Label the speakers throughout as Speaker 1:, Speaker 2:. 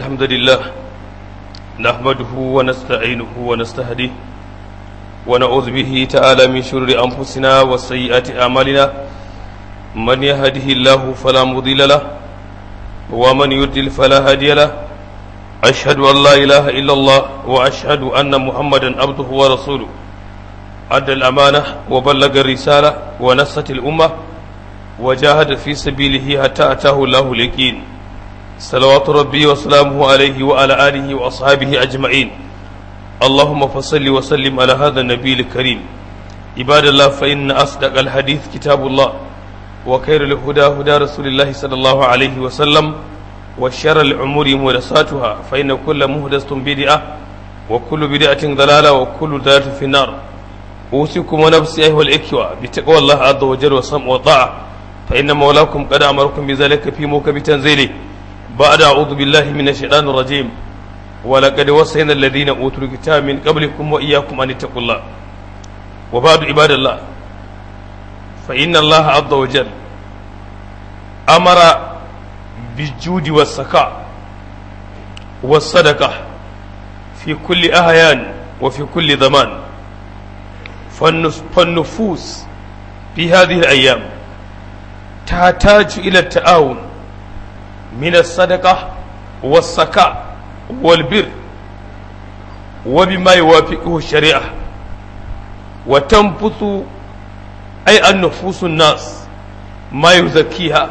Speaker 1: الحمد لله نحمده ونستعينه ونستهديه ونعوذ به تعالى من شرور أنفسنا وسيئات أعمالنا من يهده الله فلا مضل له ومن يضلل فلا هادي له أشهد أن لا إله إلا الله وأشهد أن محمدا عبده ورسوله أدى الأمانة وبلغ الرسالة ونصت الأمة وجاهد في سبيله حتى أتاه الله اليقين صلوات ربي وسلامه عليه وعلى آله وأصحابه أجمعين اللهم فصل وسلم على هذا النبي الكريم عباد الله فإن أصدق الحديث كتاب الله وخير الهدى هدى رسول الله صلى الله عليه وسلم وشر الأمور محدثاتها فإن كل محدثة بدعة وكل بدعة ضلالة وكل ضلالة في النار أوصيكم ونفسي أيها الإخوة بتقوى الله عز وجل والسمع والطاعة فإن مولاكم قد أمركم بذلك في موكب تنزيله بعد أعوذ بالله من الشيطان الرجيم ولقد وصينا الذين أوتوا الكتاب من قبلكم وإياكم أن اتقوا الله وبعد عباد الله فإن الله عز وجل أمر بالجود والسخاء والصدقة في كل أهيان وفي كل زمان فالنفوس في هذه الأيام تحتاج إلى التعاون من الصدقة والسكاء والبر وبما يوافقه الشريعة وتنفث أي النفوس الناس ما يزكيها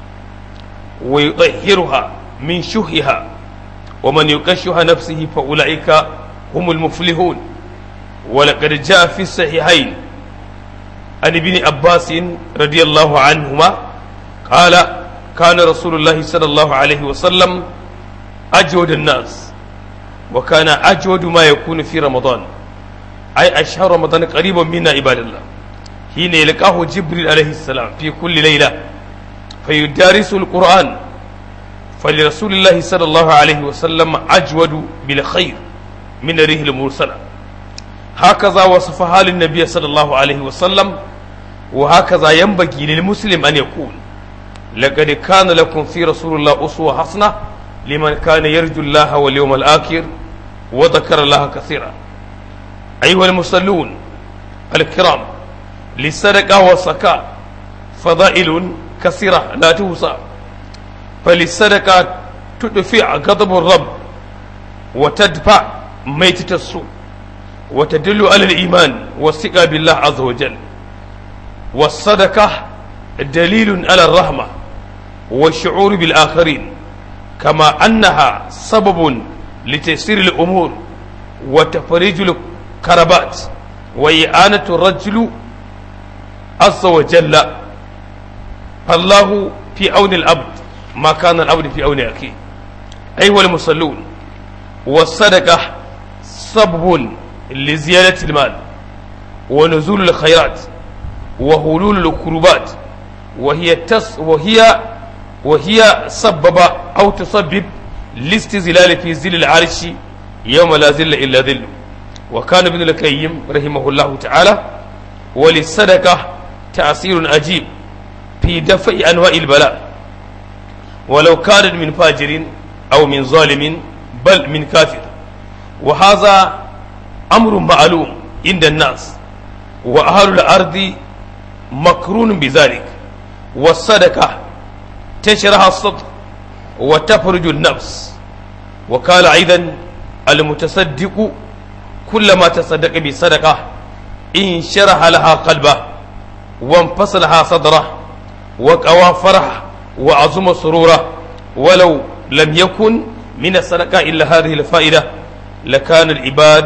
Speaker 1: ويطهرها من شهها ومن يكشه نفسه فأولئك هم المفلحون ولقد جاء في الصحيحين عن ابن عباس رضي الله عنهما قال كان رسول الله صلى الله عليه وسلم أجود الناس وكان أجود ما يكون في رمضان أي أشهر رمضان قريبا منا عباد الله حين يلقاه جبريل عليه السلام في كل ليلة فيدارس القرآن فلرسول الله صلى الله عليه وسلم أجود بالخير من ريح المرسلة هكذا وصفها للنبي صلى الله عليه وسلم وهكذا ينبغي للمسلم أن يكون لقد كان لكم في رسول الله أسوة حسنة لمن كان يرجو الله واليوم الآخر وذكر الله كثيرا أيها المصلون الكرام للصدقة والصكاء فضائل كثيرة لا توصى فللصدقة تدفع غضب الرب وتدفع ميتة السوء وتدل على الإيمان والثقة بالله عز وجل والصدقة دليل على الرحمة والشعور بالآخرين كما أنها سبب لتيسير الأمور وتفريج الكربات وإعانة الرجل عز وجل فالله في عون العبد ما كان العبد في عون أخيه أيها المصلون والصدقة سبب لزيادة المال ونزول الخيرات وهلول الكروبات وهي تس وهي وهي سبب أو تسبب لاستزلال في ظل العرش يوم لا ظل إلا ظله وكان ابن القيم رحمه الله تعالى وللصدقة تأثير عجيب في دفع أنواع البلاء ولو كانت من فاجر أو من ظالم بل من كافر وهذا أمر معلوم عند الناس وأهل الأرض مكرون بذلك والصدقة تشرح الصدر وتفرج النفس وقال أيضا المتصدق كلما تصدق بصدقة إن شرح لها قلبه وانفصلها صدره وقوى فرح وعظم سروره ولو لم يكن من الصدقة إلا هذه الفائدة لكان العباد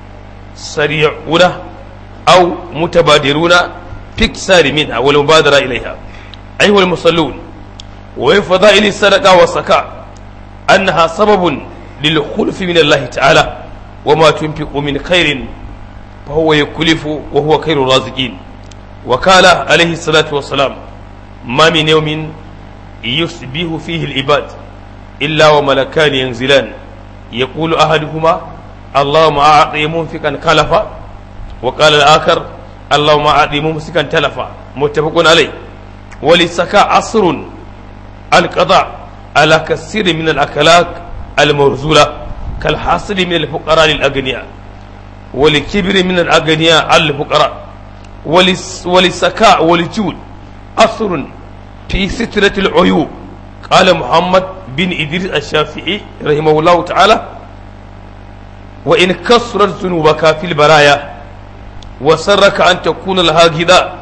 Speaker 1: سريعون أو متبادرون في اكسار منها والمبادرة إليها أيها المصلون وفي فضائل الصدقة والصكاء أنها سبب للخلف من الله تعالى وما تنفق من خير فهو يكلف وهو خير الرازقين وقال عليه الصلاة والسلام ما من يوم يصبح فيه العباد إلا وملكان ينزلان يقول أحدهما اللهم أعطي منفقا خلفا وقال الآخر اللهم أعطي ممسكا تلفا متفق عليه وللسكاء عصر القضاء على كثير من الأكلات المرزولة كالحاصل من الفقراء للأغنياء ولكبر من الأغنياء على الفقراء ولس وللسكاء وللجود أثر في سترة العيوب قال محمد بن إدريس الشافعي رحمه الله تعالى وإن كسرت ذنوبك في البرايا وسرك أن تكون لها غذاء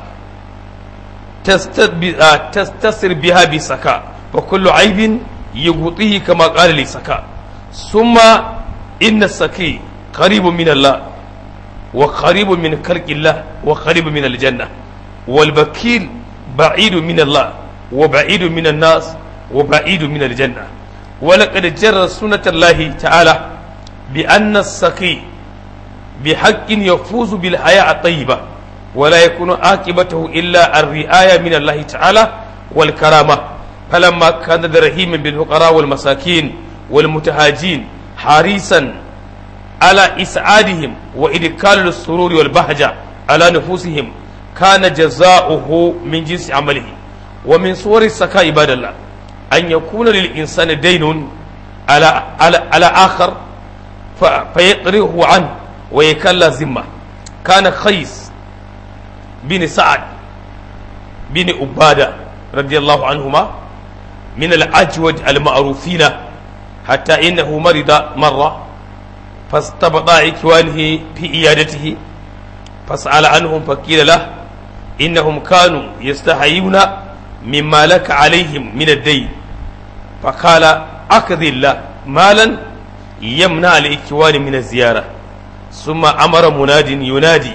Speaker 1: تستسر بها بسكاء وكل عيب يغطيه كما قال لي سكاء ثم إن السكي قريب من الله وقريب من خلق الله وقريب من الجنة والبكيل بعيد من الله وبعيد من الناس وبعيد من الجنة ولقد جرى سنة الله تعالى بأن السقي بحق يفوز بالحياة الطيبة ولا يكون عاقبته إلا الرعاية من الله تعالى والكرامة فلما كان رحيما بالفقراء والمساكين والمتهاجين حريصا على إسعادهم وإدخال السرور والبهجة على نفوسهم كان جزاؤه من جنس عمله ومن صور السكاء عباد الله أن يكون للإنسان دين على على على آخر فيقرئه عنه ويكل ذمة كان خيس بن سعد بن عبادة رضي الله عنهما من الأجود المعروفين حتى إنه مرض مرة فاستبطى إخوانه في إيادته فسأل عنهم فقيل له إنهم كانوا يستحيون مما لك عليهم من الدين فقال أقضي الله مالا يمنع الإخوان من الزيارة ثم أمر مناد ينادي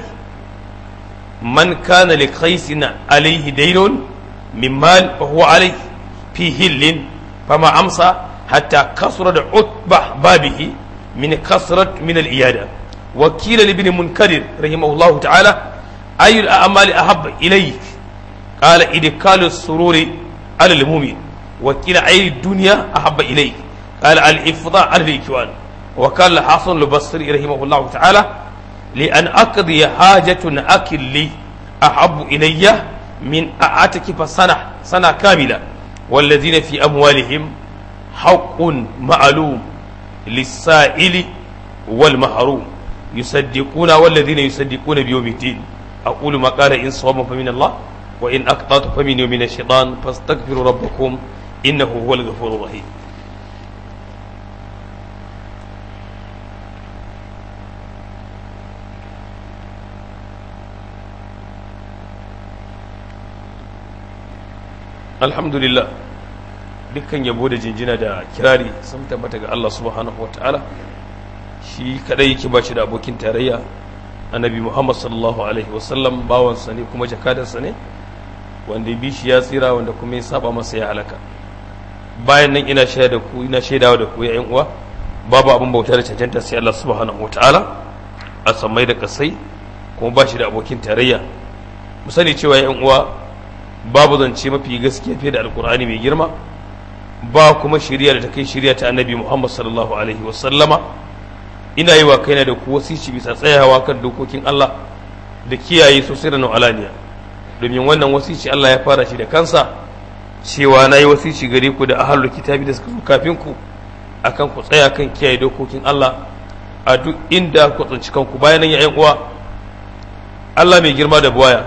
Speaker 1: من كان لقيس عليه دين من مال فهو عليه في هل فما أمسى حتى كسرت عتبة بابه من كسرة من الإيادة وكيل لابن منكدر رحمه الله تعالى أي الأعمال أحب إليك قال إدخال السرور على المؤمن وكيل أي الدنيا أحب إليك قال الإفضاء على الإكوان وقال الحسن البصري رحمه الله تعالى لأن أقضي حاجة أكل لي أحب إلي من أعتكف سنة سنة كاملة والذين في أموالهم حق معلوم للسائل والمحروم يصدقون والذين يصدقون بيوم الدين أقول ما قال إن صوم فمن الله وإن أقطعت فمن يوم الشيطان فاستغفروا ربكم إنه هو الغفور الرحيم alhamdulillah dukkan yabo da jinjina da kirari sun tabbata ga Allah subhanahu wa ta'ala shi kadai yake ba shi da abokin tarayya annabi Muhammad sallallahu alaihi wasallam bawansa ne kuma jakadarsa ne wanda bi shi ya tsira wanda kuma ya saba masa ya halaka bayan nan ina shaida da ku ina shaidawa da ku ya yan uwa babu abin bauta da cancanta sai Allah subhanahu wa ta'ala a sammai da kasai kuma ba shi da abokin tarayya mu sani cewa yan uwa babu zance mafi gaskiya fiye da alkur'ani mai girma ba kuma shirya da ta kai shirya ta annabi muhammad sallallahu alaihi wasallama ina yi wa kaina da ku wasici bisa tsayawa kan dokokin allah da kiyaye sosai da alaniya domin wannan wasici allah ya fara shi da kansa cewa na yi wasici gare ku da ahalul kitabi da suka zo kafin ku akan ku tsaya kan kiyaye dokokin allah a duk inda ku tsinci kanku bayan nan ya uwa allah mai girma da buwaya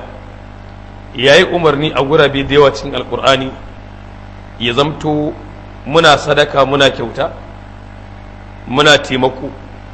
Speaker 1: ya yi umarni a gurabe da yawa cikin alkur'ani ya zamto muna sadaka muna kyauta muna taimako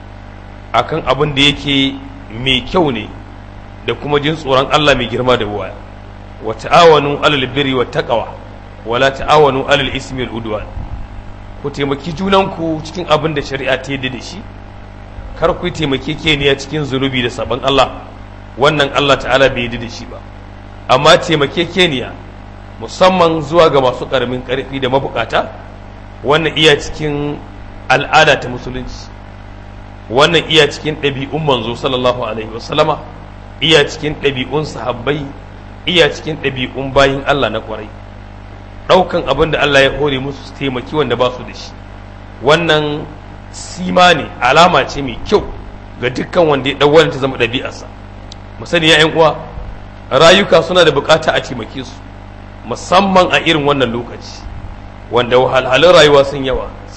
Speaker 1: akan abin da yake mai kyau ne da kuma jin tsoron Allah mai girma da waya wa ta'awanu alal birri wa taqwa wala ta'awanu alal ismi wal udwan ku taimaki junanku cikin abin da shari'a ta yadda da shi kar ku taimake keniya cikin zunubi da sabon Allah wannan Allah ta'ala bai yadda da shi ba amma taimakekeniya musamman zuwa ga masu ƙaramin ƙarfi da mabukata wannan iya cikin al'ada ta musulunci wannan iya cikin ɗabi'un manzo sallallahu alaihi wasallama iya cikin ɗabi'un sahabbai iya cikin ɗabi'un bayin Allah na kwarai ɗaukan abin da Allah ya hore musu su taimaki wanda ba su da shi wannan sima ne alama ce mai kyau ga dukkan wanda ya ɗau ta zama ɗabi'arsa mu sani ya uwa rayuka suna da bukata a taimake su musamman a irin wannan lokaci wanda wahalhalun rayuwa sun yawa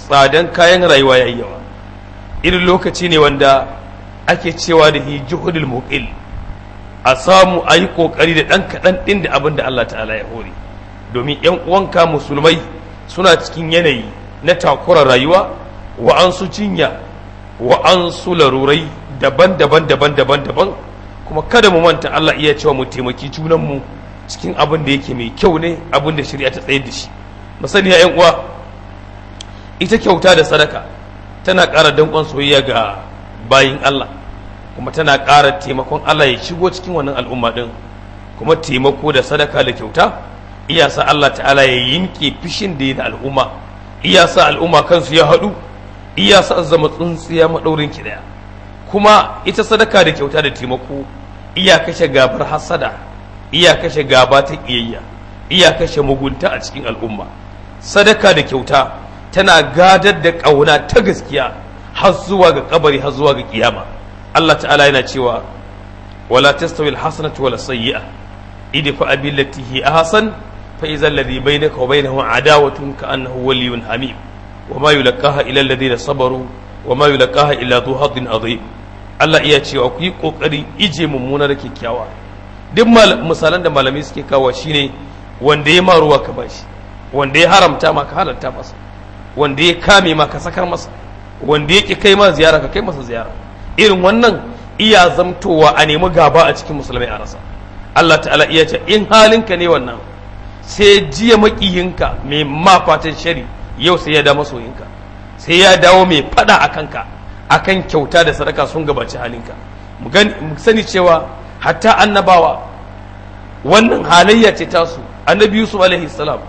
Speaker 1: tsadan kayan rayuwa yayi yawa irin lokaci ne wanda ake cewa da hi juhudul muqil a samu a yi kokari da ɗan kaɗan ɗin da abin da Allah ta'ala ya hore domin ‘yan uwanka musulmai suna cikin yanayi na takurar rayuwa wa an su cinya wa an su larurai daban-daban daban-daban daban kuma kada mu manta Allah iya cewa mu taimaki junanmu cikin abin da yake mai kyau ne abin da shari'a ta tsayar da shi masaniya ‘yan uwa ita kyauta da sadaka tana ƙara danƙon soyayya ga bayin Allah kuma tana ƙara taimakon Allah ya shigo cikin wannan al'umma ɗin kuma taimako da sadaka da kyauta iya sa Allah ta'ala ya yinke fishin da ya da al'umma iya sa al'umma kansu ya haɗu iya sa zama tsuntsiya maɗaurin ki ɗaya kuma ita sadaka da kyauta da taimako iya kashe gabar hasada iya kashe gaba ta ƙiyayya iya kashe mugunta a cikin al'umma sadaka da kyauta tana gadar da ƙauna ta gaskiya har zuwa ga kabari har zuwa ga kiyama Allah ta'ala yana cewa wala tastawi alhasanatu wala sayyi'a idfa billati hi ahsan fa idza alladhi bainaka wa bainahu adawatun ka annahu waliyyun hamim wa ma yulqaha illa alladhina sabaru wa ma yulqaha illa dhu haddin adhim Allah iya cewa ku yi kokarin ije mummuna da kyakkyawa duk misalan da malamai suke kawo shine wanda ya maruwa ka bashi wanda ya haramta ma ka halarta masa wanda ya kame ma ka sakar masa wanda ya ki kai ma ziyara ka kai masa ziyara irin wannan iya zamtowa a nemi gaba a cikin musulmai a rasa Allah ta'ala iya ce in halinka ne wannan sai jiya makiyinka mai mafatan shari yau sai ya da masoyinka sai ya dawo mai fada a kanka akan kyauta da sadaka sun gabaci halinka mu sani cewa hatta annabawa wannan halayya ce tasu annabi yusuf alaihi salam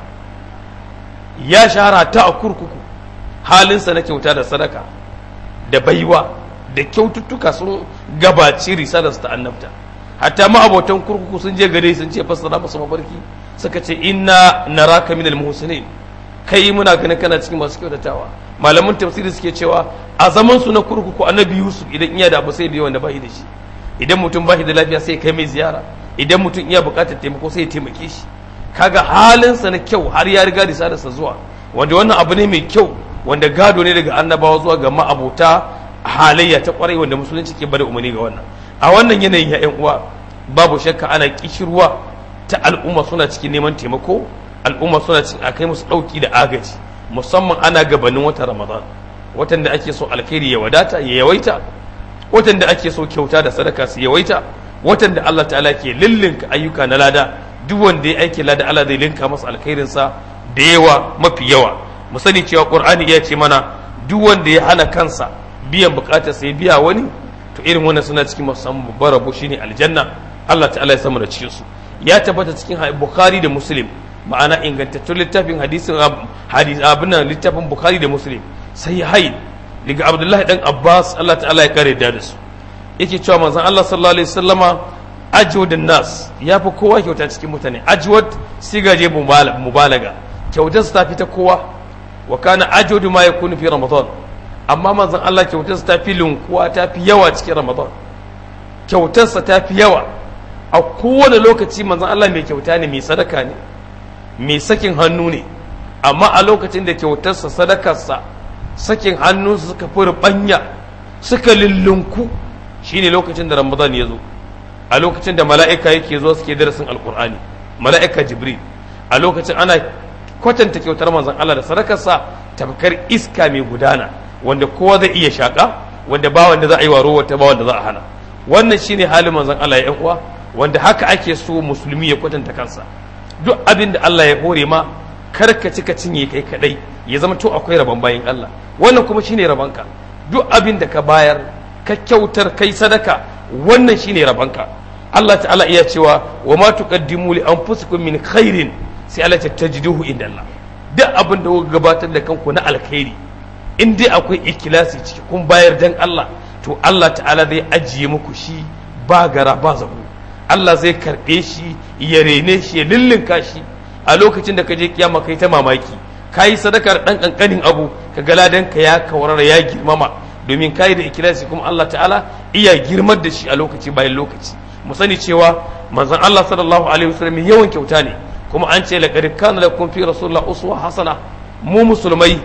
Speaker 1: ya shahara ta a kurkuku halinsa na kyauta da sadaka da baiwa da kyaututtuka sun gabaci risalarsa ta annabta hatta ma'abotan kurkuku sun je gare sun ce fassara masa mabarki suka ce inna naraka minal muhsinin kai muna ganin kana cikin masu kyautatawa malaman tafsiri suke cewa a zaman su na kurkuku annabi yusuf idan iya da abu sai biyo wanda bai da shi idan mutum bai da lafiya sai kai mai ziyara idan mutum iya bukatar taimako sai ya taimake shi kaga halinsa na kyau har ya riga risalarsa zuwa wanda wannan abu ne mai kyau wanda gado ne daga annabawa zuwa ga ma'abota halayya ta kwarai wanda musulunci ke bada umarni ga wannan a wannan yanayin ya yan uwa babu shakka ana kishirwa ta al'umma suna cikin neman taimako al'umma suna cikin akai musu dauki da agaji musamman ana gabanin watan ramadan watan da ake so alkhairi ya wadata ya yawaita watan da ake so kyauta da sadaka su yawaita watan da Allah ta'ala ke lillinka ayyuka na lada duk wanda ya aiki lada Allah zai linka masa alkhairinsa da yawa mafi yawa mu sani cewa qur'ani ya ce mana duk wanda ya hana kansa biyan bukatar sai biya wani to irin wannan suna cikin musamman babbar rabo shine aljanna Allah ta'ala ya samu da cikin su ya tabbata cikin bukhari da muslim ma'ana ingantattun littafin hadisin hadis abin littafin bukhari da muslim sai haid daga abdullahi dan abbas Allah ta'ala ya kare da su yake cewa manzon Allah sallallahu alaihi wasallama ajwadun nas ya fi kowa kyauta cikin mutane ajwad sigaje mubalaga kyautar ta fi ta kowa wa kana ajwadu ma yakunu fi ramadan amma manzon Allah kyautar ta fi lunkuwa ta fi yawa cikin ramadan kyautar sa ta fi yawa a kowane lokaci manzon Allah mai kyauta ne mai sadaka ne mai sakin hannu ne amma a lokacin da kyautarsa sadakarsa sakin hannu suka fi rubanya suka lullunku shine lokacin da ramadan ya zo a lokacin da mala'ika yake zuwa suke darasin alkur'ani mala'ika jibril a lokacin ana kwatanta kyautar manzon Allah da sadakarsa tafkar iska mai gudana wanda kowa zai iya shaka wanda ba wanda za a yi waro wata ba wanda za a hana wannan shine halin manzon Allah ya uwa wanda haka ake so musulmi ya kwatanta kansa duk abin da Allah ya hore ma kar ka cika cinye kai kadai ya zama to akwai rabon bayin Allah wannan kuma shine rabonka duk abin da ka bayar ka kyautar kai sadaka wannan shine rabonka Allah ta'ala iya cewa wa ma tuqaddimu li anfusikum min khairin sai Allah ta tajiduhu inda Allah duk abin da kuka gabatar da kanku na alkhairi in dai akwai ikilasi ciki kun bayar dan Allah to Allah ta'ala zai ajiye muku shi ba gara ba zabu Allah zai karɓe shi ya rene shi ya lullunka shi a lokacin da ka je kiyama kai ta mamaki ka yi sadakar ɗan ƙanƙanin abu ka ga ladan ka ya kawarara ya girmama domin ka yi da ikilasi kuma Allah ta'ala iya girmar da shi a lokaci bayan lokaci mu sani cewa manzon Allah sallallahu alaihi wasallam yawan kyauta ne kuma an ce laqad kana lakum fi rasulillah uswa hasana mu musulmai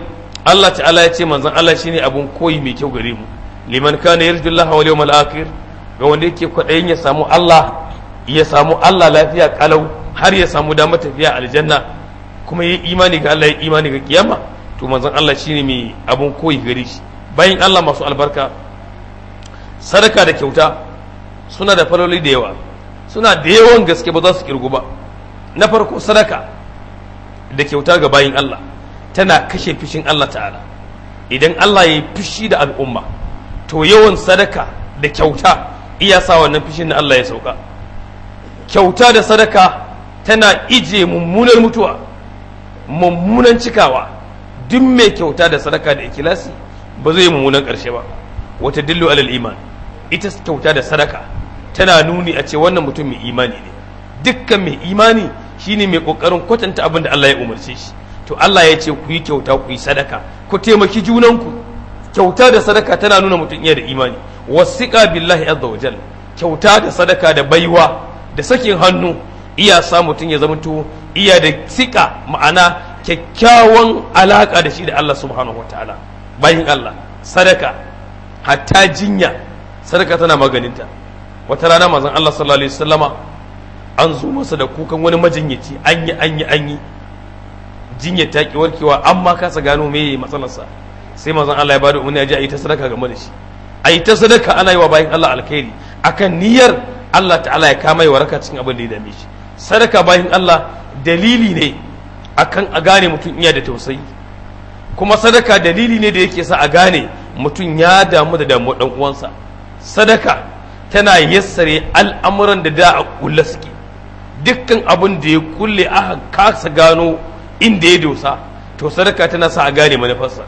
Speaker 1: Allah ta'ala ya ce manzon Allah shine abun koyi mai kyau gare mu liman kana yarjullaha wal yawmal akhir ga wanda yake kwaɗayin ya samu Allah ya samu Allah lafiya kalau har ya samu damar tafiya aljanna kuma yi imani ga Allah ya imani ga kiyama to manzon Allah shine mai abun koyi gare shi bayan Allah masu albarka sadaka da kyauta suna da faloli da yawa suna da yawan gaske ba za su kirgu ba na farko sadaka da kyauta ga bayin Allah tana kashe fishin Allah ta'ala idan Allah ya yi fishi da al'umma to yawan sadaka da kyauta iya sa wannan fishin na Allah ya sauka kyauta da sadaka tana ije mummunar mutuwa mummunan cikawa duk mai kyauta da sadaka da ikilasi ba zai mummunan ƙarshe ba wata dillu alal iman ita kyauta da sadaka tana nuni a ce wannan mutum mai imani ne dukkan mai imani shine mai kokarin kwatanta abin da Allah ya umarce shi to Allah ya ce ku yi kyauta ku yi sadaka ku taimaki junanku kyauta da sadaka tana nuna mutum iya da imani wasiqa billahi azza wa jalla kyauta da sadaka da baiwa da sakin hannu iya sa mutum ya zamanto iya da sika ma'ana kyakkyawan alaka da shi da Allah subhanahu wataala bayin Allah sadaka hatta jinya sadaka tana maganinta wata rana manzon Allah sallallahu alaihi wasallama an zo masa da kukan wani majinyaci an yi an yi an yi jinyar ta ki warkewa amma kasa gano me yayi matsalarsa sai manzon Allah ya bada umarni ya ji a yi ta sadaka game da shi a yi ta sadaka ana yi wa bayan Allah alkhairi akan niyyar Allah ta'ala ya kama yi waraka cikin abin da ya dame shi sadaka bayan Allah dalili ne akan a gane mutum iya da tausayi kuma sadaka dalili ne da yake sa a gane mutum ya damu da damuwar dan uwansa sadaka tana yassare al'amuran da da a kulle suke dukkan abin da ya kulle aka kasa gano inda ya dosa to sadaka tana sa a gane manufarsa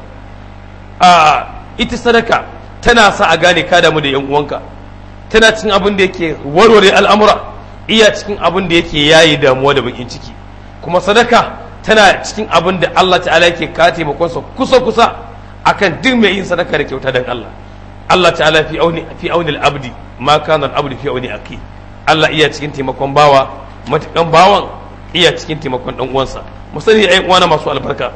Speaker 1: a ita sadaka tana sa a gane ka damu da yan uwanka tana cikin abin da yake warware al'amura iya cikin abin da yake yayi damuwa da bakin ciki kuma sadaka tana cikin abin da Allah ta'ala yake ka taimakonsa kusa kusa akan duk mai yin sadaka da kyauta dan Allah Allah ta'ala fi auni fi auni al-abdi ma kana al-abdi fi auni aki Allah iya cikin taimakon bawa matukan bawan iya cikin taimakon dan uwansa mu sani ai uwana masu albarka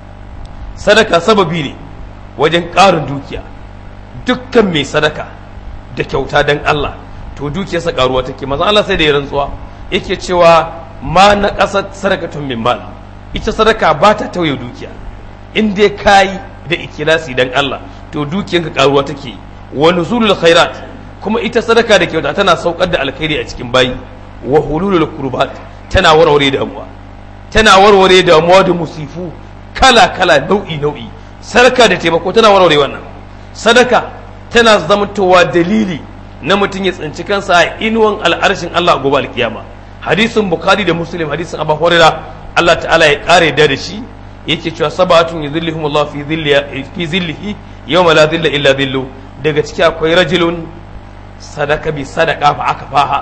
Speaker 1: sadaka sababi ne wajen ƙarin dukiya dukkan mai sadaka da kyauta dan Allah to dukiyarsa karuwa take maza Allah sai da ya rantsuwa yake cewa ma na ƙasar sadakatun min mal ita sadaka ba ta tauye dukiya in dai kayi da ikilasi dan Allah to dukiyarka karuwa take wa nuzulul khairat kuma ita sadaka da kyauta tana saukar da alkhairi a cikin bayi wa hululul kurbat tana warware damuwa tana warware damuwa da musifu kala kala nau'i nau'i sadaka da taimako tana warware wannan sadaka tana zamantowa dalili na mutum ya tsinci kansa a inuwan al'arshin Allah a gobe alkiyama hadisin bukhari da muslim hadisin abu hurairah Allah ta'ala ya kare da shi yake cewa sabatun yuzillihum Allah fi zilli fi zillihi yawma la zilla illa zillu daga ciki akwai rajulun sadaka bi sadaka fa aka faha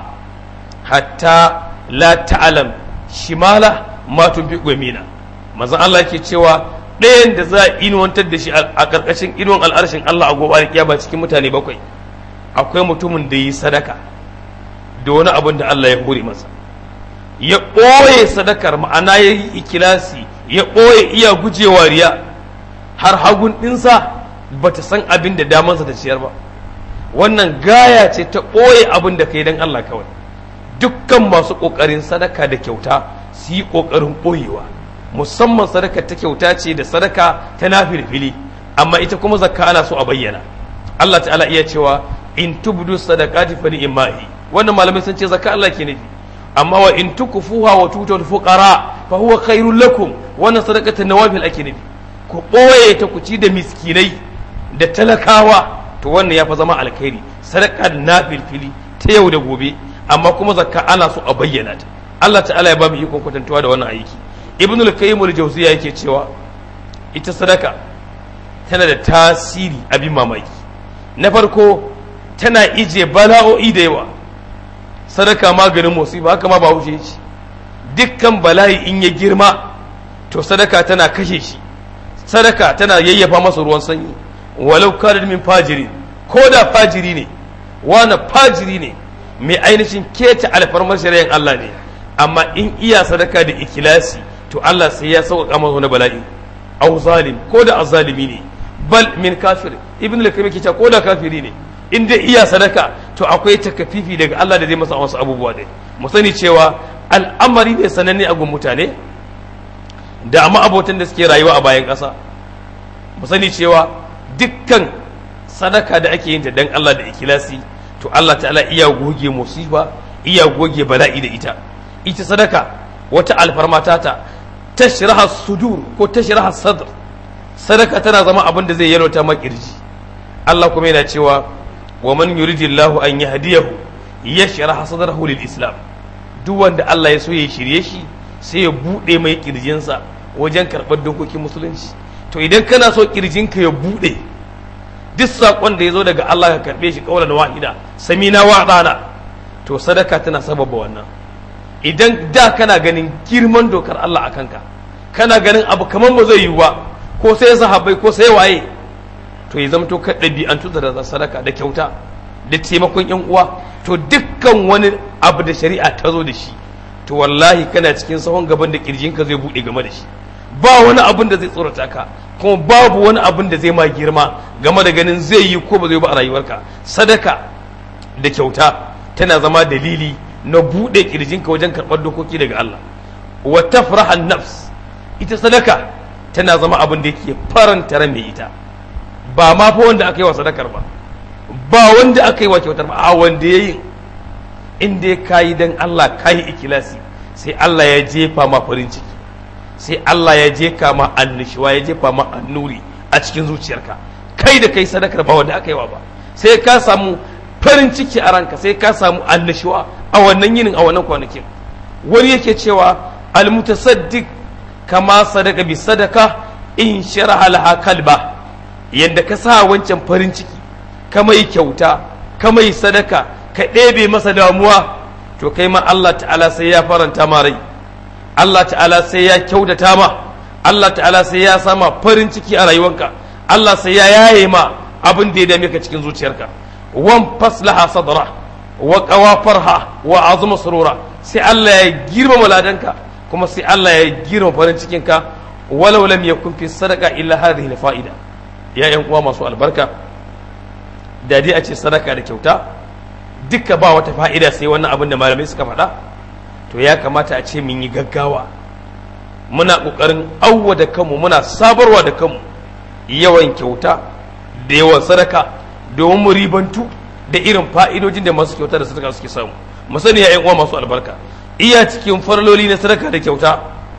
Speaker 1: hatta la ta'lam shimala ma tunfiqu yamina manzon Allah yake cewa ɗayan da za a inuwantar da shi a ƙarƙashin inuwan al'arshin Allah a gobe alkiyama cikin mutane bakwai akwai mutumin da yi sadaka da wani abin da Allah ya hore masa ya ɓoye sadakar ma'ana ya yi ikilasi ya ɓoye iya gujewa riya har hagun ɗinsa ba ta san abin da damansa ta ciyar ba wannan gaya ce ta ɓoye abin da ka yi don Allah kawai dukkan masu ƙoƙarin sadaka da kyauta su yi ƙoƙarin ɓoyewa musamman sadaka ta kyauta ce da sadaka ta nafilfili amma ita kuma zakka ana so a bayyana Allah ta'ala iya cewa in tubdu sadaqati fa ni'mahi wannan malamai sun ce zakka Allah ke nufi amma wa in tukfuha wa tutul fuqara fa huwa khairul lakum wannan sadaqatu nawafil ake nufi ku boye ta ku ci da miskinai da talakawa to wannan ya fa zama alkhairi sadaka nafil fili ta yau da gobe amma kuma zakka ana so a bayyana ta Allah ta'ala ya ba mu ikon kwatantawa da wannan aiki ibn al-qayyim al-jawziya yake cewa ita sadaka tana da tasiri abin mamaki na farko tana ije bala'o'i da yawa sadaka maganin musiba haka ma ba wuce shi dukkan bala'i in ya girma to sadaka tana kashe shi sadaka tana yayyafa masa ruwan sanyi walau kana min fajiri ko da fajiri ne wani fajiri ne mai ainihin keta alfarmar shari'ar Allah ne amma in iya sadaka da ikilasi to Allah sai ya sauƙaƙa masa wani bala'i aw zalim ko da azzalimi ne bal min kafir ibn al-karim ke ko da kafiri ne in dai iya sadaka to akwai takafifi daga Allah da zai masa wasu abubuwa dai mu sani cewa al'amari ne sananne a gun mutane da amma abotan da suke rayuwa a bayan ƙasa mu sani cewa dukkan sadaka da ake yin ta dan Allah da ikilasi to Allah ta'ala iya goge musiba iya goge bala'i da ita ita sadaka wata alfarma tata tashraha sudur ko tashraha sadr sadaka tana zama abin da zai yalwata makirji Allah kuma yana cewa wa man yuridillahu an yahdiyahu yashrah sadrahu lil islam duk wanda Allah ya so ya shirye shi sai ya bude mai kirjinsa wajen karɓar dokokin musulunci to idan kana so kirjinka ya bude duk saƙon da ya zo daga Allah ka karɓe shi ƙaunar wahida samina wa ɗana to sadaka tana sababa wannan idan da kana ganin girman dokar Allah a kanka kana ganin abu kamar ba zai yiwu ba ko sai sahabbai ko sai waye to ya zamto ka ɗabi'antu da sadaka da kyauta da taimakon yan uwa to dukkan wani abu da shari'a ta zo da shi to wallahi kana cikin sahon gaban da kirjinka zai buɗe game da shi ba wani abin da zai tsorata ka kuma babu wani abin da zai ma girma game da ganin zai yi ko ba zai ba a rayuwarka sadaka da kyauta tana zama dalili na buɗe kirjinka wajen karɓar dokoki daga Allah wa tafrahan nafs ita sadaka tana zama abin da yake faranta ran mai ita ba ma fa wanda aka yi wa sadakar ba ba wanda aka yi wa kyautar ba a wanda ya yi in dai kayi dan Allah kayi ikilasi sai Allah ya jefa ma farin ciki sai Allah ya jefa ma annishuwa ya jefa ma annuri a cikin zuciyarka kai da kai sadakar ba wanda aka yi wa ba sai ka samu farin ciki a ranka sai ka samu annashuwa a wannan yinin a wannan kwanakin wani yake cewa almutasaddiq kama sadaka bi sadaka in sharaha laha kalba yanda ka sa wancan farin ciki ka mai kyauta ka mai sadaka ka ɗebe masa damuwa to kai ma Allah ta'ala sai ya faranta ma rai Allah ta'ala sai ya kyautata ma Allah ta'ala sai ya sama farin ciki a rayuwanka Allah sai ya yaye ma abin da ya dame ka cikin zuciyarka wan faslaha sadra wa qawafarha wa azma surura sai Allah ya girmama ladanka kuma sai Allah ya girma farin cikinka walau lam yakun fi sadaka illa hadhihi fa'ida ya yan uwa masu albarka da dai a ce sadaka da kyauta duka ba wata fa'ida sai wannan abin da malamai suka faɗa to ya kamata a ce mun yi gaggawa muna ƙoƙarin auwa da kanmu muna sabarwa da kanmu yawan kyauta da yawan sadaka domin mu ribantu da irin fa'idojin da masu kyauta da sadaka suke samu mu sani ya yan uwa masu albarka iya cikin farloli na sadaka da kyauta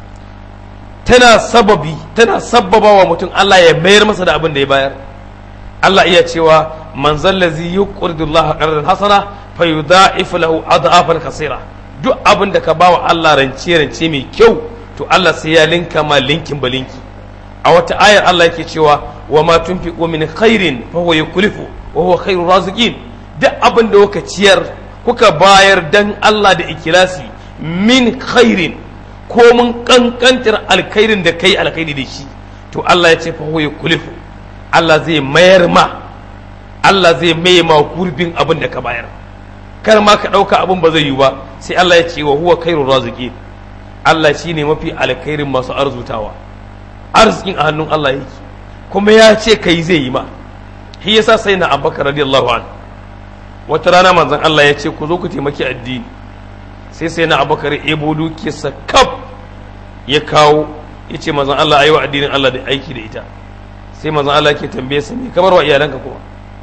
Speaker 1: tana sababi tana sababa wa mutum Allah ya mayar masa da abin da ya bayar Allah iya cewa man zallazi yuqridu Allah qardan hasana fayudha'ifu lahu adhafan kaseera duk abin da ka bawa Allah rance rance mai kyau to Allah sai ya linka ma linkin balinki a wata ayar Allah yake cewa wa ma tunfiqu min khairin fa huwa yukhlifu wa huwa khairur raziqin duk abin da kuka ciyar kuka bayar dan Allah da ikilasi min khairin ko mun kankantar alkhairin da kai alkhairi da shi to Allah ya ce fa huwa yukhlifu Allah zai mayar ma Allah zai maye ma gurbin abin da ka bayar kar ma ka ɗauka abin ba zai yi ba sai Allah ya ce wa huwa khairur raziqin Allah shine mafi alkhairin masu arzutawa arzikin a hannun Allah yake kuma ya ce kai zai yi ma shi yasa sai na Abubakar radiyallahu anhu wata rana manzon Allah ya ce ku zo ku taimaki addini sai sai na Abubakar ebo dukiyarsa kaf ya kawo ya ce manzon Allah ayi wa addinin Allah da aiki da ita sai manzon Allah ke tambaye sa me kamar wa iyalanka kuma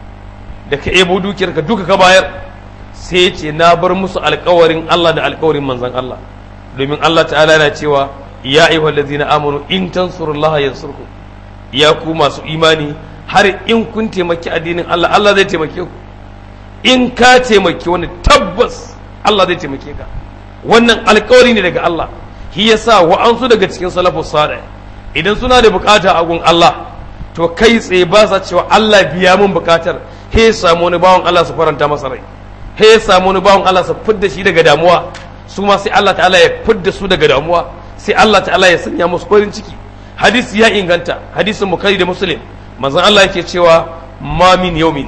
Speaker 1: da ka ebo dukiyarka duka ka bayar sai ya ce na bar musu alkawarin Allah da alkawarin manzon Allah domin Allah ta'ala yana cewa ya ayyuha allazina amanu in tansurullaha yansurkum ya ku masu imani har in kun taimaki addinin Allah Allah zai taimake ku in ka taimaki wani tabbas Allah zai taimake ka wannan alkawari ne daga Allah shi yasa wa'ansu daga cikin salafus salih idan suna da bukata a gun Allah to kai tsaye ba sa cewa Allah biya mun bukatar he samu wani bawan Allah su faranta masa rai he samu wani bawan Allah su fidda shi daga damuwa su ma sai Allah ta'ala ya fidda su daga damuwa sai Allah ta'ala ya sanya musu farin ciki hadisi ya inganta hadisin bukhari da muslim manzon Allah yake cewa ma min yawmin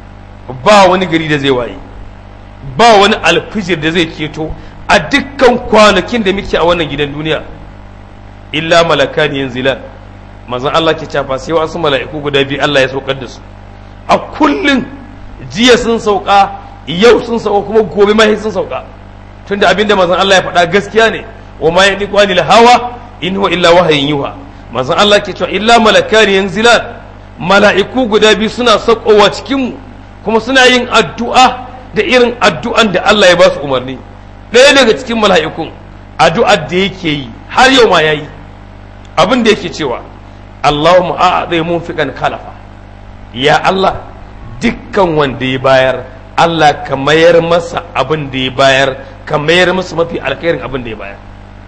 Speaker 1: ba wani gari da zai waye ba wani alfijir da zai keto a dukkan kwanakin da muke a wannan gidan duniya illa malakani yanzilan manzon Allah ke cewa sai wasu mala'iku guda biyu Allah ya saukar da su a kullun jiya sun sauka yau sun sauka kuma gobe ma sun sauka tunda abinda manzon Allah ya faɗa gaskiya ne wa ma yadiqu anil hawa in huwa illa wahayin yuha manzon Allah ke cewa illa malakani yanzilan mala'iku guda biyu suna saukowa cikin mu kuma suna yin addu'a da irin addu'an da Allah ya ba su umarni ɗaya daga cikin mala'ikun addu'ar da yake yi har yau ma yayi abin da yake cewa Allahumma a'adai munfiqan kalafa ya Allah dukkan wanda ya bayar Allah ka mayar masa abin da ya bayar ka mayar masa mafi alkhairin abin da ya bayar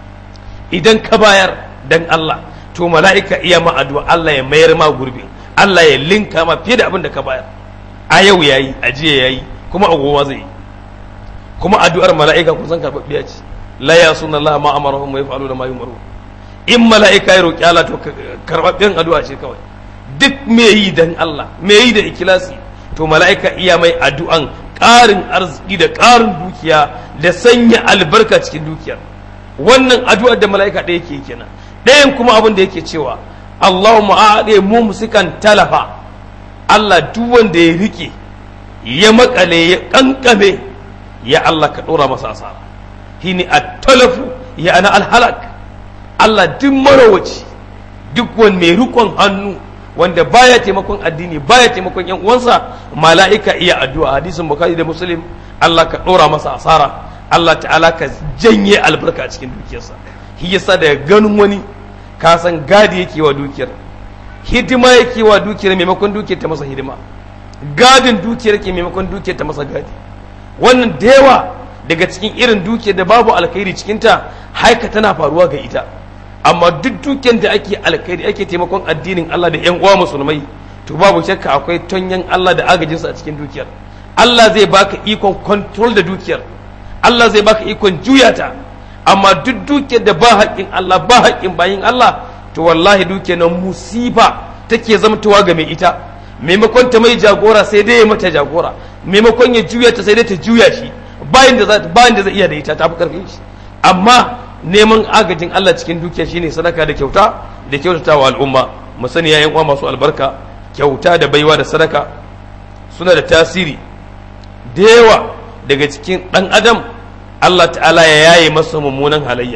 Speaker 1: idan ka bayar dan Allah to mala'ika iya ma addu'a Allah ya mayar ma gurbi Allah ya linka ma fiye da abin da ka bayar a yau yayi a jiya yayi kuma a gowa zai yi kuma addu'ar mala'ika kun san karɓaɓɓiya ce la ya sunna Allah ma amarahum wa yaf'alu da ma yumaru in mala'ika ya roki Allah to karɓaɓɓen addu'a ce kawai duk me yi dan Allah me yi da ikilasi to mala'ika iya mai addu'an ƙarin arziki da ƙarin dukiya da sanya albarka cikin dukiyar wannan addu'ar da mala'ika ɗaya ke kenan ɗayan kuma abin da yake cewa Allahumma a'ade mu musikan talafa Allah duk wanda ya rike ya makale ya kankame ya Allah ka ɗora masa asara shine at-talafu ya ana al-halak Allah duk marawaci duk wani mai rikon hannu wanda baya taimakon addini baya taimakon yan uwansa mala'ika iya addu'a hadisin bukhari da muslim Allah ka ɗora masa asara Allah ta'ala ka janye albarka a cikin dukiyarsa shi yasa daga ganin wani ka san gadi yake wa dukiyar hidima yake wa dukiyar maimakon dukiyar ta masa hidima gadin dukiyar ke maimakon dukiyar ta masa gadi wannan da yawa daga cikin irin dukiyar da babu alkhairi cikinta haika tana faruwa ga ita amma duk dukiyar da ake alkhairi ake taimakon addinin Allah da yan uwa musulmai to babu shakka akwai tonyan Allah da agajinsa a cikin dukiyar Allah zai baka ikon control da dukiyar Allah zai baka ikon juya ta amma duk dukiyar da ba haƙƙin Allah ba haƙƙin bayin Allah to wallahi dukiyar nan musiba take zamtowa ga mai ita maimakon ta mai jagora sai dai ya mata jagora maimakon ya juya ta sai dai ta juya shi bayan da bayan da zai iya da ita ta fi karfin shi amma neman agajin Allah cikin dukiya shine sadaka da kyauta da kyautata wa al'umma mu sani yayin uwa masu albarka kyauta da baiwa da sadaka suna da tasiri da yawa daga cikin dan adam Allah ta'ala ya yaye masa mummunan halayya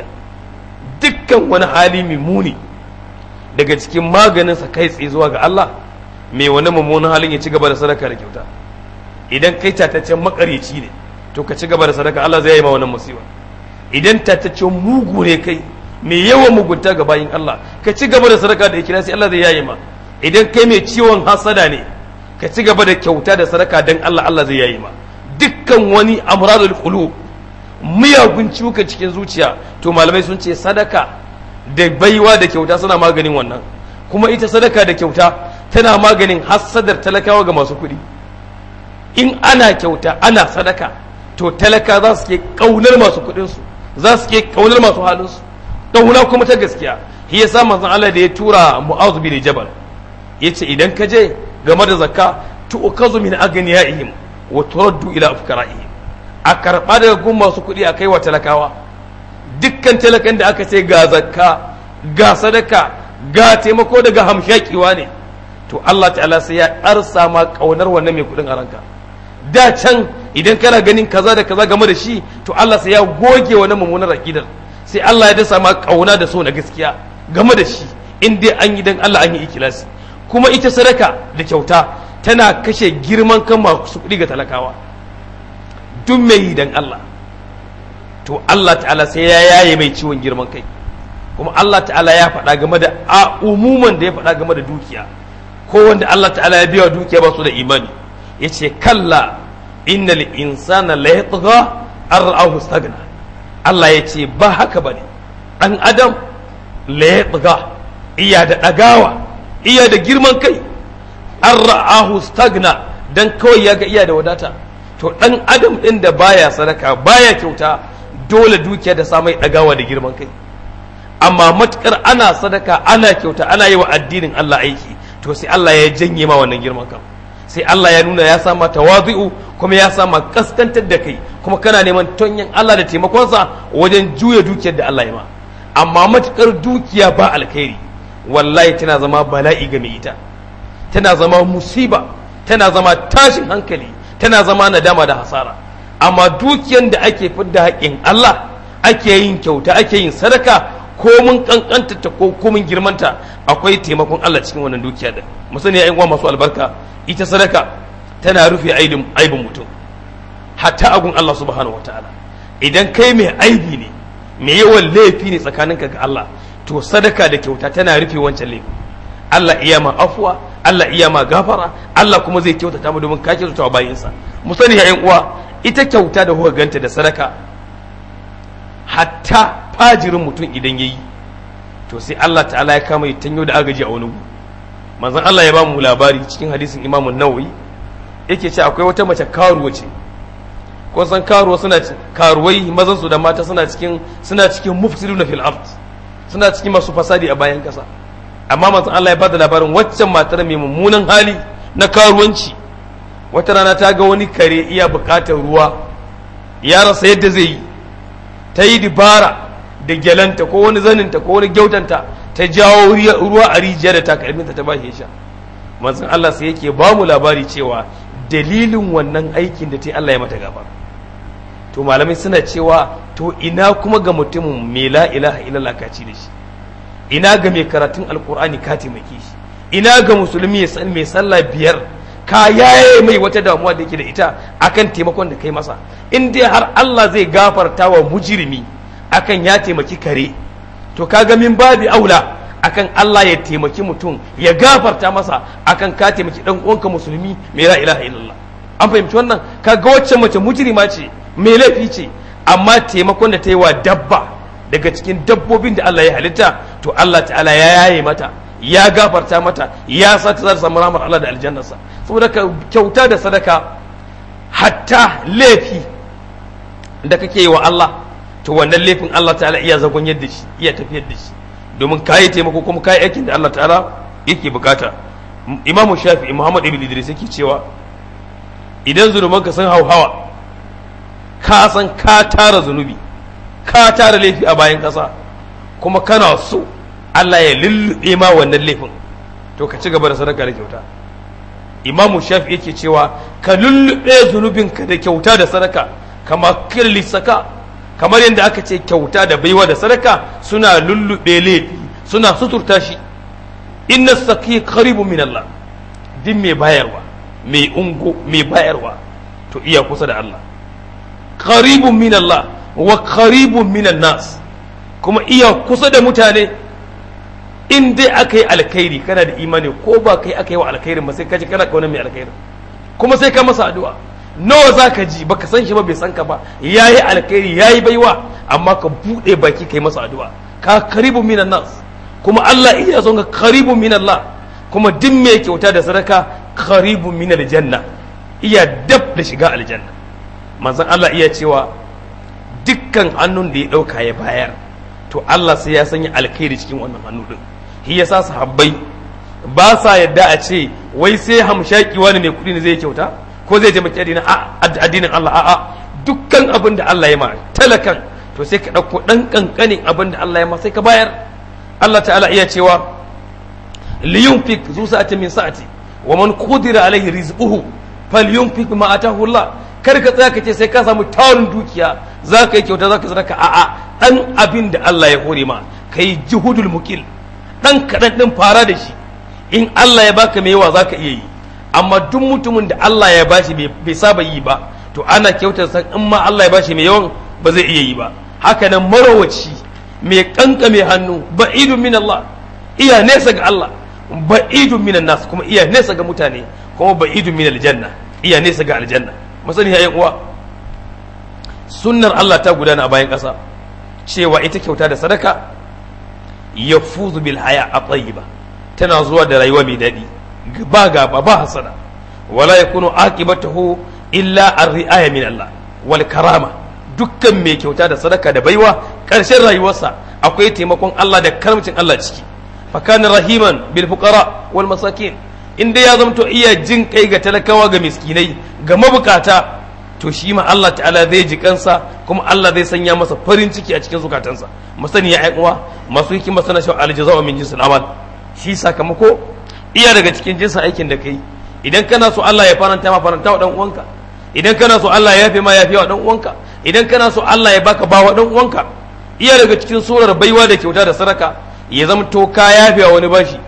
Speaker 1: dukkan wani hali mai muni daga cikin maganinsa kai tsaye zuwa ga Allah mai wani mummunan halin ya ci gaba da sadaka da kyauta idan kai tataccen makaryaci ne to ka ci gaba da sadaka Allah zai yi ma wannan musiba idan tataccen mugu ne kai mai yawan mugunta ga bayin Allah ka ci gaba da sadaka da ikhlasi Allah zai yayi ma idan kai mai ciwon hasada ne ka ci gaba da kyauta da sadaka dan Allah Allah zai yayi ma dukkan wani amradul qulub miyagun ciwuka cikin zuciya to malamai sun ce sadaka da baiwa da kyauta suna maganin wannan kuma ita sadaka da kyauta tana maganin hassadar talakawa ga masu kuɗi in ana kyauta ana sadaka to talaka za su ke ƙaunar masu kuɗinsu za su ke ƙaunar masu halinsu ƙauna kuma ta gaskiya shi yasa manzon Allah da ya tura Mu'adh bin Jabal yace idan ka je game da zakka tu'kazu min aghniyaihim wa turaddu ila afkara'ihim a karɓa daga gun masu kuɗi a kai wa talakawa dukkan talakan da aka ce ga zakka ga sadaka ga taimako daga hamshakiwa ne to Allah ta'ala sai ya ɗarsa ma ƙaunar wannan mai kuɗin a ranka da can idan kana ganin kaza da kaza game da shi to Allah sai ya goge wannan mummunar aqidar sai Allah ya dasa ma ƙauna da so na gaskiya game da shi in dai an yi dan Allah an yi ikilasi kuma ita sadaka da kyauta tana kashe girman kan masu kuɗi ga talakawa duk mai yi dan Allah to Allah ta'ala sai ya yaye mai ciwon girman kai kuma Allah ta'ala ya faɗa game da a umuman da ya faɗa game da dukiya ko wanda Allah ta'ala ya biya dukiya ba su da imani ya ce kalla innal insana la yatgha ar'ahu stagna Allah ya ce ba haka bane dan adam la yatgha iya da dagawa iya da girman kai ar'ahu stagna dan kawai ya ga iya da wadata to dan adam din da baya sadaka baya kyauta dole dukiya da samai dagawa da girman kai amma matukar ana sadaka ana kyauta ana yi wa addinin Allah aiki to sai Allah ya janye ma wannan girman kan sai Allah ya nuna ya sama tawazu'u kuma ya sama kaskantar da kai kuma kana neman tonyin Allah da taimakonsa wajen juya dukiyar da Allah ya ma amma matukar dukiya ba alkhairi wallahi tana zama bala'i ga mai ita tana zama musiba tana zama tashin hankali tana zama nadama da hasara amma dukiyan da ake fidda haƙƙin Allah ake yin kyauta ake yin sadaka ko mun kankanta ta ko mun girmanta akwai taimakon Allah cikin wannan dukiya da mu sani ya uwa masu albarka ita sadaka tana rufe aibin aibin mutum hatta agun Allah subhanahu wataala idan kai mai aibi ne mai yawan laifi ne tsakaninka ga Allah to sadaka da kyauta tana rufe wancan laifi Allah iya ma afuwa Allah iya ma gafara Allah kuma zai kyautata mu domin ka kyautata wa bayinsa mu sani ya uwa ita kyauta da kuka ganta da sadaka hatta fajirin mutum idan yayi to sai Allah ta'ala ya kama tanyo da agaji a wani manzon Allah ya ba mu labari cikin hadisin Imam Nawawi yake ce akwai wata mace karuwa ce ko san karuwa suna karuwai mazan su da mata suna cikin suna cikin mufsiduna fil ard suna cikin masu fasadi a bayan kasa amma manzon Allah ya bada labarin waccan matar mai mummunan hali na karuwanci wata rana ta ga wani kare iya bukatar ruwa ya rasa yadda zai yi ta yi dibara da gyalanta ko wani zaninta ko wani gyautanta ta jawo ruwa a rijiya da takalminta ta bashi sha manzon Allah sai yake ba mu labari cewa dalilin wannan aikin da ta Allah ya mata gaba to malamai suna cewa to ina kuma ga mutumin mai la ilaha illallah ka ci da shi ina ga mai karatun alkur'ani ka taimake shi ina ga musulmi ya san mai sallah biyar ka yaye mai wata damuwa da yake da ita akan taimakon da kai masa in dai har Allah zai gafarta wa mujrimi akan ya taimaki kare to kaga min babi aula akan Allah ya taimaki mutum ya gafarta masa akan ka taimaki dan uwanka musulmi mai la ilaha illallah an fahimci wannan kaga wacce mace mujrima ce mai laifi ce amma taimakon da ta yi wa dabba daga cikin dabbobin da Allah ya halitta to Allah ta'ala ya yaye mata ya gafarta mata ya sa ta za ta samu ramar Allah da aljannarsa saboda ka kyauta da sadaka hatta laifi da kake yi wa Allah to wannan laifin Allah ta'ala iya zagon yadda shi iya tafiyar da shi domin kayi taimako kuma kayi aikin da Allah ta'ala yake bukata imamu shafi'i muhammad ibn idris yake cewa idan zunubanka sun hauhawa ka san ka tara zunubi ka tara laifi a bayan kasa kuma kana so Allah ya lullube ma wannan laifin to ka ci gaba da sadaka da kyauta imamu shafi yake cewa ka lullube zunubinka da kyauta da sadaka kama kirli saka kamar yadda aka ce kyauta da baiwa da sadaka suna lullube laifi suna suturta shi inna saki qaribu min Allah din mai bayarwa mai ungo mai bayarwa to iya kusa da Allah qaribun min Allah wa qaribun min nas kuma iya kusa da mutane in dai aka yi alkhairi kana da imani ko ba kai aka yi wa alkhairin ba sai ka ji kana kauna mai alkhairin kuma sai ka masa addu'a nawa za ka ji baka san shi ba bai san ka ba ya yi alkhairi ya yi baiwa amma ka buɗe baki kai masa addu'a ka karibu minan nas kuma Allah iya son ka karibu min Allah kuma duk mai kyauta da sadaka karibu min aljanna iya dab da shiga aljanna manzon Allah iya cewa dukkan hannun da ya ɗauka ya bayar to Allah sai ya sanya alkhairi cikin wannan hannu din shi yasa sahabbai ba sa yadda a ce wai sai hamshaki wani mai kuɗi ne zai kyauta ko zai taimaki addinin addinin Allah a'a dukkan abin da Allah ya ma talakan to sai ka ɗauko ɗan ƙanƙanin abin da Allah ya ma sai ka bayar Allah ta'ala iya cewa liyunfik zu sa'ati min sa'ati wa man qudira alaihi rizquhu falyunfik ma atahu Allah kar ka tsaya ka ce sai ka samu tarin dukiya za ka yi kyauta za ka sadaka a'a dan abin da Allah ya hore ma kai juhudul mukil dan kaɗan ɗin fara da shi in Allah ya baka mai yawa za ka iya yi amma duk mutumin da Allah ya bashi bai saba yi ba to ana kyautar san in ma Allah ya bashi mai yawan ba zai iya yi ba haka nan marawaci mai kanka mai hannu ba'idun min Allah iya nesa ga Allah ba'idun min nas kuma iya nesa ga mutane kuma ba'idun min aljanna iya nesa ga aljanna masani ya uwa sunnar Allah ta gudana a bayan ƙasa cewa ita kyauta da sadaka yafuzu bil haya a tayyiba tana zuwa da rayuwa mai daɗi ba gaba ba hasada wala yakunu aqibatuhu illa ar-ri'aya min Allah wal karama dukkan mai kyauta da sadaka da baiwa ƙarshen rayuwarsa akwai taimakon Allah da karamcin Allah ciki fa kana rahiman bil fuqara wal masakin inda ya zamto iya jin kai ga talakawa ga miskinai ga mabukata to shi ma Allah ta'ala zai ji kansa kuma Allah zai sanya masa farin ciki a cikin zukatansa masani ya uwa masu hikima sana shi aljaza'u min jinsil amal shi sakamako iya daga cikin jinsin aikin da kai idan kana so Allah ya faranta ma faranta wa dan uwanka idan kana so Allah ya yafe ma yafe wa dan uwanka idan kana so Allah ya baka bawa dan uwanka iya daga cikin surar baiwa da kyauta da sadaka ya zama to ka yafe wa wani bashi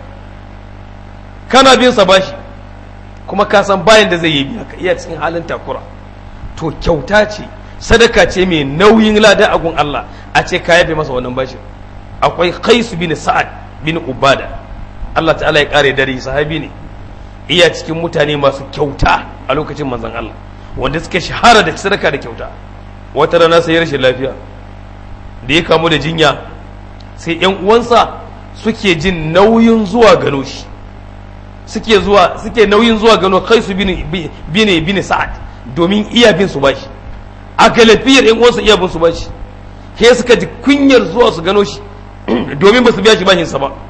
Speaker 1: kana bin sa bashi kuma ka san bayan da zai yi biya ka iya cikin halin takura to kyauta ce sadaka ce mai nauyin lada a gun Allah a ce ka yafe masa wannan bashin akwai Qais bin Sa'ad bin Ubada Allah ta'ala ya kare dare sahabi ne iya cikin mutane masu kyauta a lokacin manzon Allah wanda suka shahara da sadaka da kyauta wata rana sai rashin lafiya da ya kamu da jinya sai yan uwansa suke jin nauyin zuwa gano shi suke zuwa suke nauyin zuwa gano kai su bine bine bine sa'ad domin iya bin su bashi a galafiyar yan uwansa iya bin su bashi ke suka ji kunyar zuwa su gano shi domin ba su biya shi bashin sa ba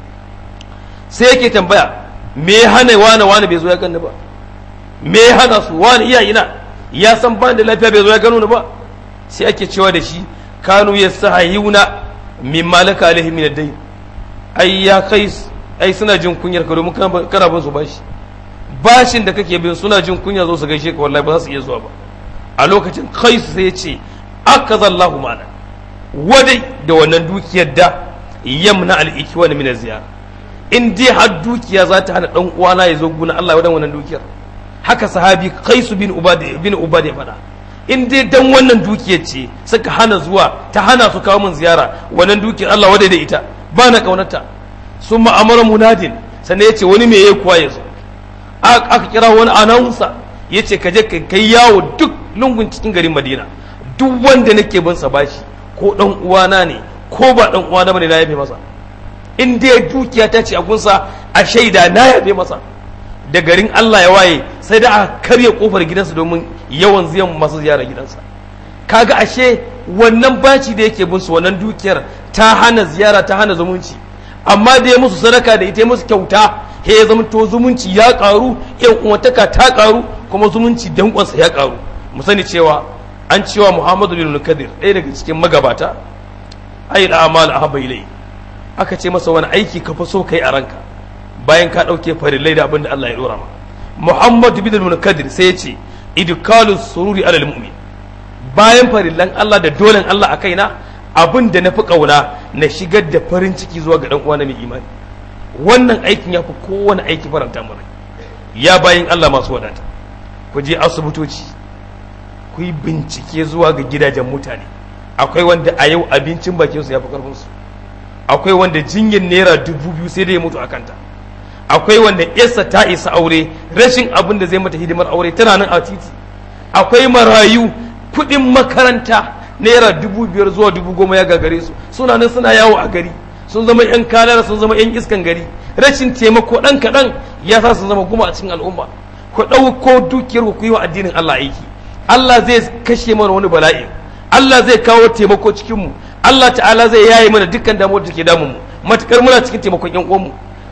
Speaker 1: sai yake tambaya me ya hana wani wani bai zo ya gani ba me ya hana su wani iya ina ya san ban da lafiya bai zo ya gano ni ba sai ake cewa da shi kanu yastahiyuna min malaka alaihi min ad-dayn ai ya kai ai suna jin kunyar ka domin kana bin su bashi bashin da kake bin suna jin kunya zo su gaishe ka wallahi ba za su iya zuwa ba a lokacin kai sai ya ce akazallahu ma'ana wadai da wannan dukiyar da yamna al-ikwan min ziyara in dai har dukiya za ta hana dan uwana ya zo guna Allah wadan wannan dukiyar haka sahabi Qais bin Ubad bin Ubad ya faɗa in dai dan wannan dukiyar ce suka hana zuwa ta hana su kawo min ziyara wannan dukiyar Allah wadai da ita ba na kaunarta sun ma'amara munadin sannan ya ce wani mai ya kuwa ya zo aka kira wani anawunsa ya ce ka je ka kai yawo duk lungun cikin garin madina duk wanda nake bin sa bashi ko dan uwana ne ko ba dan uwana bane na yafe masa in dai dukiya ta ce a gunsa a shaida na yafe masa da garin Allah ya waye sai da a karya kofar gidansa domin yawan ziyan masu ziyara gidansa kaga ashe wannan baci da yake bin su wannan dukiyar ta hana ziyara ta hana zumunci amma da ya musu sadaka da ita ya musu kyauta he ya zama to zumunci ya karu yan uwantaka ta karu kuma zumunci dankonsa ya karu mu sani cewa an cewa Muhammadu bin Kadir ɗaya daga cikin magabata ayi da amal ahabba ilai aka ce masa wani aiki ka fi so kai a ranka bayan ka ɗauke farillai da abin da Allah ya dora ma Muhammadu bin Kadir sai ya ce idkalu sururi alal mu'min bayan farillan Allah da dolen Allah a kaina abin da na fi ƙauna na shigar da farin ciki zuwa ga uwa na mai imani wannan aikin ya fi kowane aiki faranta mana ya bayin Allah masu wadata ku je asibitoci ku yi bincike zuwa ga gidajen mutane akwai wanda a yau abincin bakin su ya fi karfin su akwai wanda jinyar naira dubu biyu sai da ya mutu a kanta akwai wanda yarsa ta isa aure rashin abin da zai mata hidimar aure tana nan a titi akwai marayu kuɗin makaranta naira dubu biyar zuwa dubu goma ya gagare su suna nan suna yawo a gari sun zama yan kalara sun zama yan iskan gari rashin taimako ɗan kaɗan ya sa sun zama guma a cikin al'umma ku ɗauko dukiyar ku yi wa addinin Allah aiki Allah zai kashe mana wani bala'i Allah zai kawo taimako cikin mu Allah ta'ala zai yaye mana dukkan damuwar da ke damun mu matukar muna cikin taimakon yan uwan mu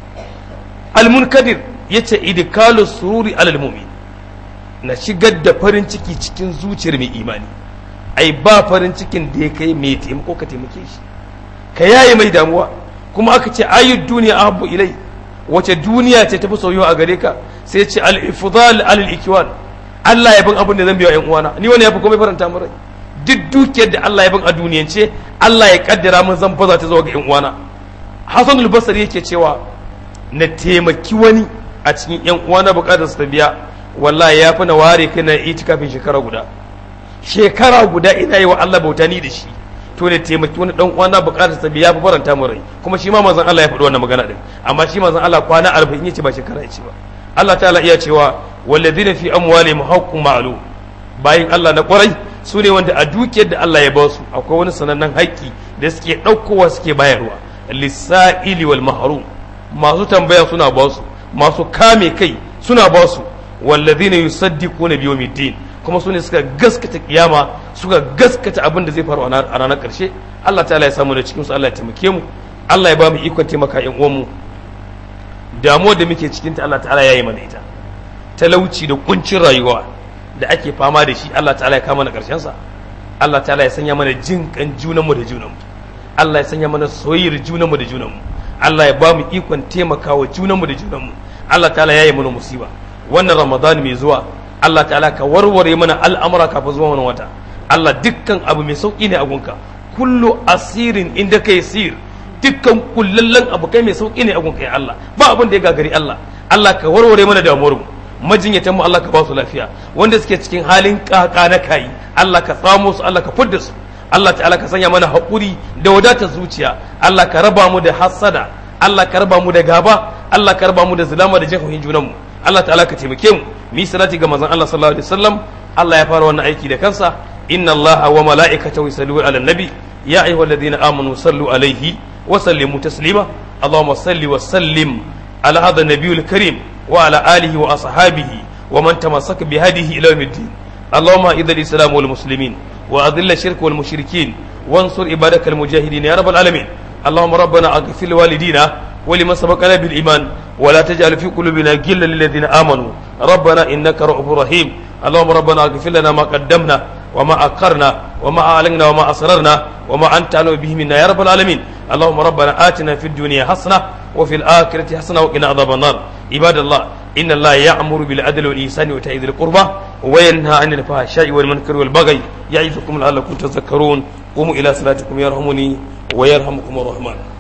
Speaker 1: al-munkadir yace idkalu sururi alal mu'min na shigar da farin ciki cikin zuciyar mai imani ai ba farin cikin da ya kai mai taimako ka taimake shi ka yaye mai damuwa kuma aka ce ayyud duniya ahabbu ilai wace duniya ce tafi soyuwa a gare ka sai ce al-ifdal al-ikwan Allah ya bin abin da zan biya yan uwana ni wani ya fi komai faranta mu rai duk dukiyar da Allah ya bin a duniyance Allah ya kaddara mun zan baza ta zuwa ga yan uwana Hassan al-Basri yake cewa na taimaki wani a cikin yan uwana bukatar su ta biya wallahi ya fi na ware kai na itikafin shekara guda shekara guda ina yi wa Allah bauta ni da shi to ne taimaki wani dan uwana bukatar sa biya fi faranta mu rai kuma shi ma manzon Allah ya faɗi wannan magana din amma shi manzon Allah kwana 40 yace ba shekara yace ba Allah ta'ala iya cewa walladhina fi amwalihim haqqun ma'lum bayin Allah na kwarai su ne wanda a dukiyar da Allah ya ba su akwai wani sanannen haƙƙi da suke ɗaukowa suke bayarwa lissa'ili wal mahrum masu tambaya suna ba su masu kame kai suna ba su walladhina yusaddiquna bi yawmiddin kuma su ne suka gaskata kiyama suka gaskata abin da zai faru a ranar ƙarshe Allah ta'ala ya samu da cikin su Allah ya taimake mu Allah ya ba mu ikon taimaka ƴan uwan mu damuwar da muke cikin ta Allah ta'ala ya yi mana ita talauci da kuncin rayuwa da ake fama da shi Allah ta'ala ya kama na ƙarshen sa Allah ta'ala ya sanya mana jin kan junanmu da junanmu Allah ya sanya mana soyayyar junanmu da junanmu Allah ya ba mu ikon taimakawa junanmu da junanmu Allah ta'ala ya yi mana musiba wannan Ramadan mai zuwa Allah ta'ala ka warware mana al'amura kafin zuwa wani wata Allah dukkan abu mai sauki ne a gunka kullu asirin inda kai sir dukkan kullallen abu kai mai sauki ne a gunka ya Allah ba abin da ya gagari Allah Allah ka warware mana damuwar mu majinyatan mu Allah ka ba su lafiya wanda suke cikin halin kaka na kai Allah ka tsamo su Allah ka fudda su Allah ta'ala ka sanya mana haƙuri da wadatar zuciya Allah ka raba mu da hassada Allah ka raba mu da gaba Allah ka raba mu da zulama da jin junanmu Allah ta'ala ka taimake mu mu yi salati ga manzon Allah sallallahu alaihi wasallam Allah ya fara wannan aiki da kansa inna Allah wa mala'ikatahu yusalluna 'alan nabi ya ayyuhalladhina amanu sallu alaihi wa sallimu taslima Allahumma salli wa sallim ala hadha nabiyil karim wa ala alihi wa ashabihi wa man tamassaka bi hadihi ila yawmiddin اللهم اذل الاسلام والمسلمين واذل الشرك والمشركين وانصر عبادك المجاهدين يا رب العالمين اللهم ربنا اغفر لوالدينا ولمن سبقنا بالايمان ولا تجعل في قلوبنا غلا للذين امنوا ربنا انك رؤوف رحيم اللهم ربنا اغفر لنا ما قدمنا وما اخرنا وما اعلنا وما اسررنا وما انت اعلم به منا يا رب العالمين اللهم ربنا اتنا في الدنيا حسنه وفي الاخره حسنه وقنا عذاب النار عباد الله إن الله يأمر بالعدل والإحسان وإيتاء ذي القربى وينهى عن الفحشاء والمنكر والبغي يعظكم لعلكم تذكرون قوموا إلى صلاتكم يرحمني ويرحمكم الرحمن